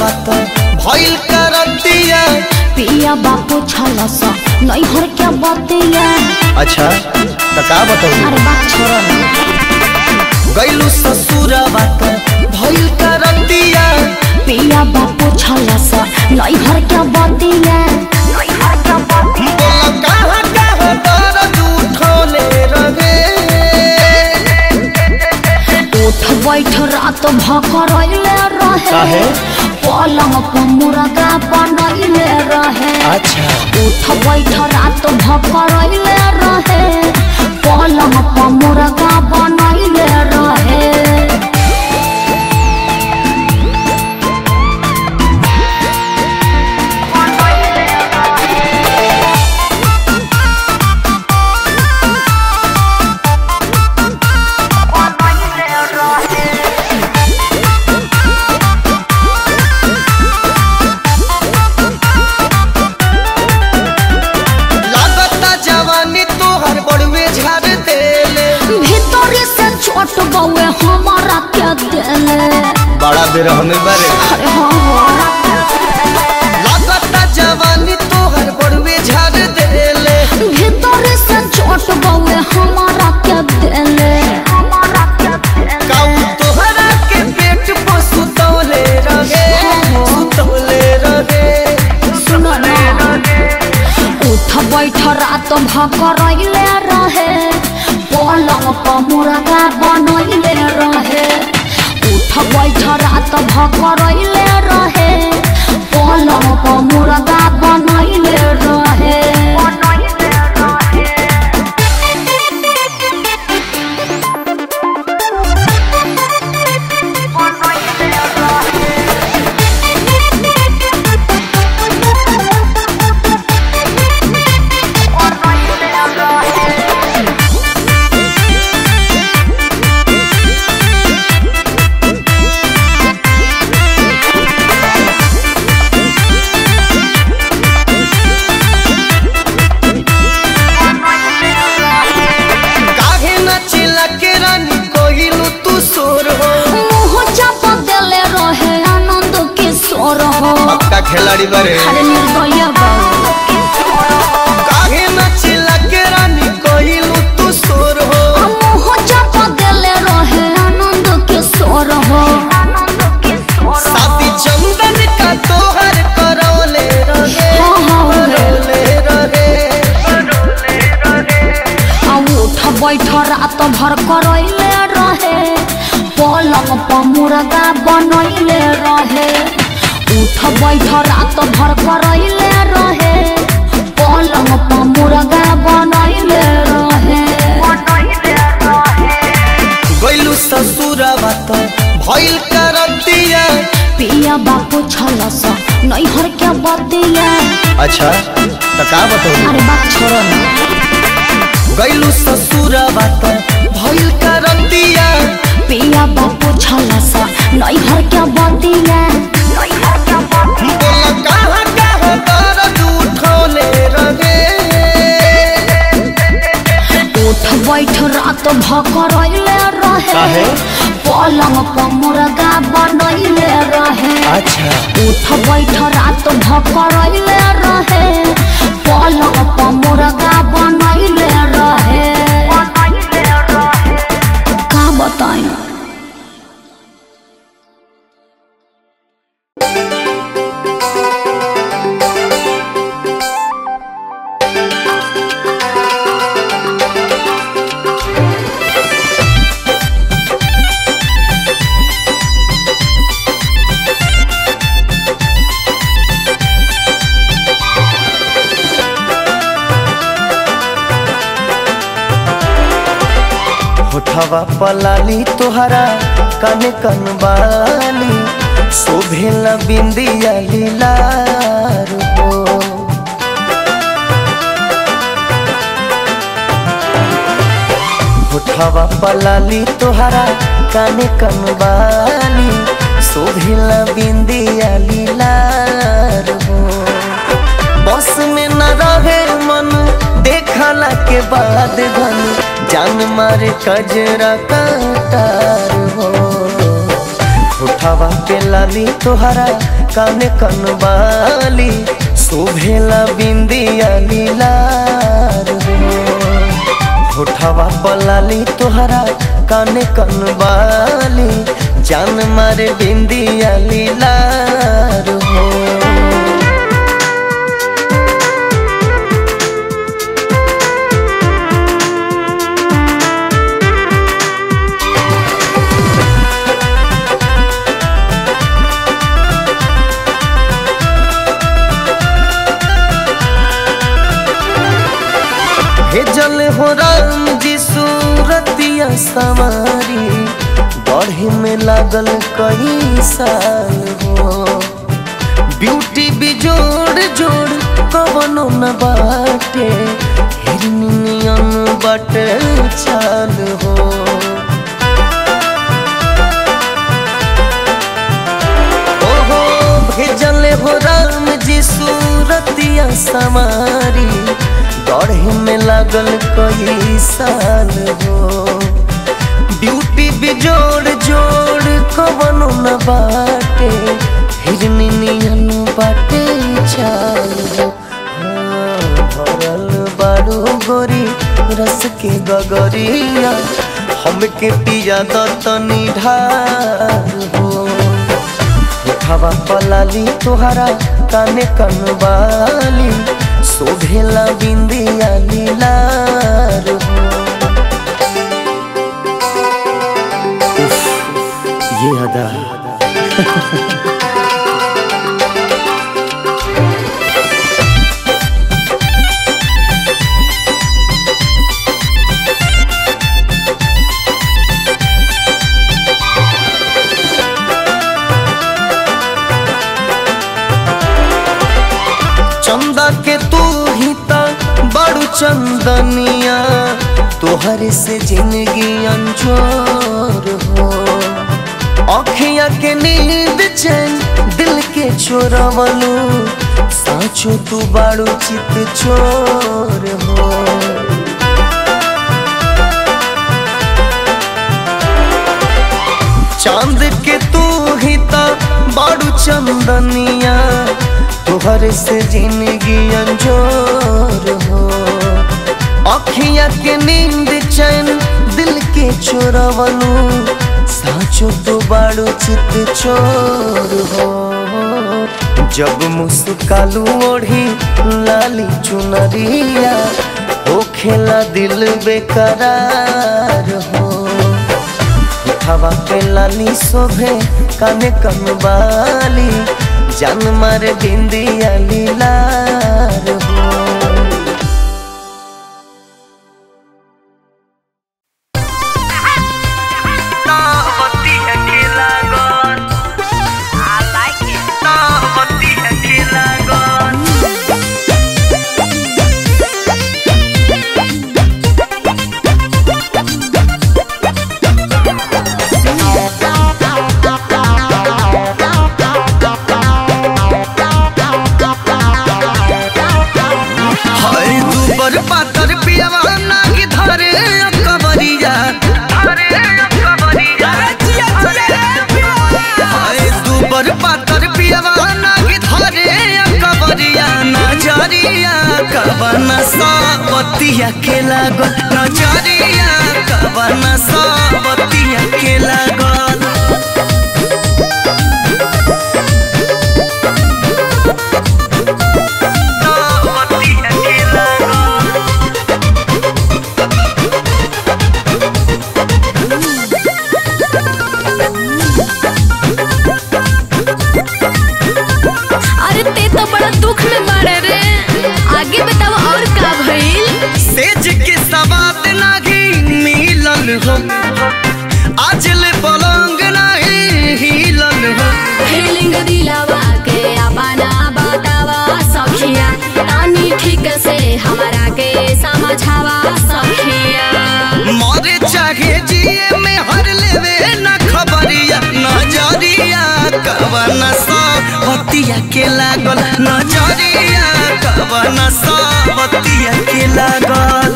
बात भइल करतिया पिया बापू छलस नैहर के बतिया अच्छा त का बताऊ अरे बात छोड़ो ना गइलू ससुर बात भइल करतिया पिया बापू छलस नैहर के बतिया बोला कहाँ कहाँ दर्द उठौले रहे उठ बैठ रात भकरैले रहे काहे? पलंग पर मुर्गा बनैले रहे अच्छा उठ बैठ रात भकरैले रहे पलंग पर मुर्गा बनैले रहे लागता जवानी तोहर बड़ुए झाड़ देले भीतर से छोट बउए हमारा के देले बड़ा बेर हमें बारे अरे हाँ लागता जवानी तोहर बड़ुए झाड़ देले भीतर से छोट बउए हमारा के देले काऊ तोहरा के पेट पर सुतौले रहे सुतौले रहे सुनो ना उठ बैठ रात भकरैले रहे पलंग पर मुर्गा बनैले रहे उठ बैठ रात भकरैले रहे पलंग पर मुर्गा बनैले रहे काहे न चिल्ला के रानी कोहिलू तू सोर हो मुँह चाप देले रहे आनंद किशोर हो पक्का खिलाड़ी बारे अरे निर्दय बाबू काहे न चिल्ला के रानी कोहिलू तू सोर हो मुँह चाप देले रहे आनंद किशोर हो साथी चंदन का तोहर करौले रहे हाँ, हाँ, करौले रहे आ उठ बैठ रात भर करैले रहे पलंग पर मुर्गा बनैले रहे उठ बैठ रात भर करैले रहे पलंग पर मुर्गा बनैले रहे गइलू ससुर बात भइल करतिया पिया बापू छलस नैहर के बतिया अच्छा त का बताऊ अरे बात छोड़ो ना गइलू ससुर बात भइल करतिया पिया बापू छलस नैहर के बतिया बोला कहाँ कहाँ दर्द उठौले रहे उठ बैठ रात भकरैले रहे काहे? पलंग पर मुर्गा बनैले रहे अच्छा उठ बैठ रात भकरैले रहे पलंग पर मुर्गा बनैले रहे का बताई होठवा पलाली तोहरा कन कन बाली शोभेला बिंदिया लीलार हो होठवा पलाली तोहरा कन कन बाली शोभेला बिंदिया लीलार हो बस में न रहे मन देखला के बाद धन जान मारे कजरा काटार हो उठावा पे लाली तोहरा काने कनवाली शोभेला बिंदिया लीलार हो होठवा पलाली तोहरा काने कनवाली जान मारे बिंदिया लीलार हो भेजल हो राम जी सूरतिया सवारी बढ़े में लागल कई साल हो ब्यूटी बिजोड़ जोड़ कवनो न बाटे हिरनियन बाटे चाल हो ओहो भेजल हो राम जी सूरतिया समारी गढ़े में लागल कई साल हो ब्यूटी बिजोड़ जोड़ कवनो न बाटे हिरनी नियन बाटे चाल हो हाँ, भरल बारू गोरी रस के गगरिया हमके पिया दतनी ढाल हो उठावा पलाली तोहरा काने कनवाली शोभेला बिंदिया लीलार हो उफ, ये अदा चंदा के तू ही ता बड़ू चंदनिया तोहरे से जिंदगी अंजोर हो अखिया के नींद चैन दिल के चोरवलू साचो तू बाड़ू चित चोर हो चांद के तू ही ता बाड़ू चंदनिया तोहर से जिंदगी अंजोर हो अखिया के नींद चैन दिल के चोरवलू साचो तो बाड़ू चित चोर हो जब मुस्कालू ओढ़ी लाली चुनरिया हो खेला दिल बेकरार हो हवा पे लाली शोभे काने कनवाली जान मारे बिंदिया लीलार हो हाय दूबर पातर पियावा नागी धरे अकबरिया हाय दूबर पातर पियावा नागी धरे अकबरिया नजरिया कबना सावतिया के लागल नजरिया कबना सावतिया के लागल सावतिया के लागल अरे ते तो बड़ा दुख में बाड़े रे आगे बताओ और का भइल सेज के सवाद नाही मिलल हो आज ले पलंग नाही हिलल हो फीलिंग दिलावा के अपना बतावा सखिया तानी ठीक से हमारा के समझावा सखिया मरे चाहे जिए में हर लेवे न खबरिया नजरिया कवन सावतिया के लागल नजरिया कवन सावतिया के लागल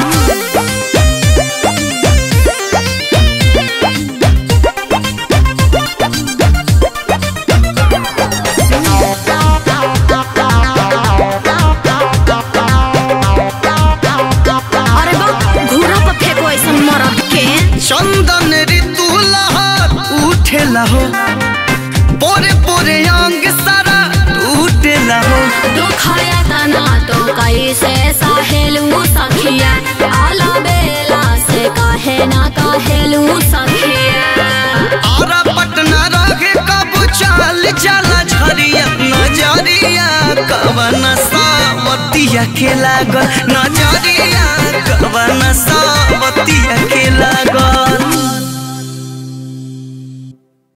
हो पोरे पोरे अंग सारा टूटेला हो दुखाया तना तो कैसे सहेलू सखिया आला बेला से काहे ना काहेलू सखिया आरा पटना रहे कब चाल जाला झरिया नजरिया कवन सावतिया के लागल नजरिया कवन सावतिया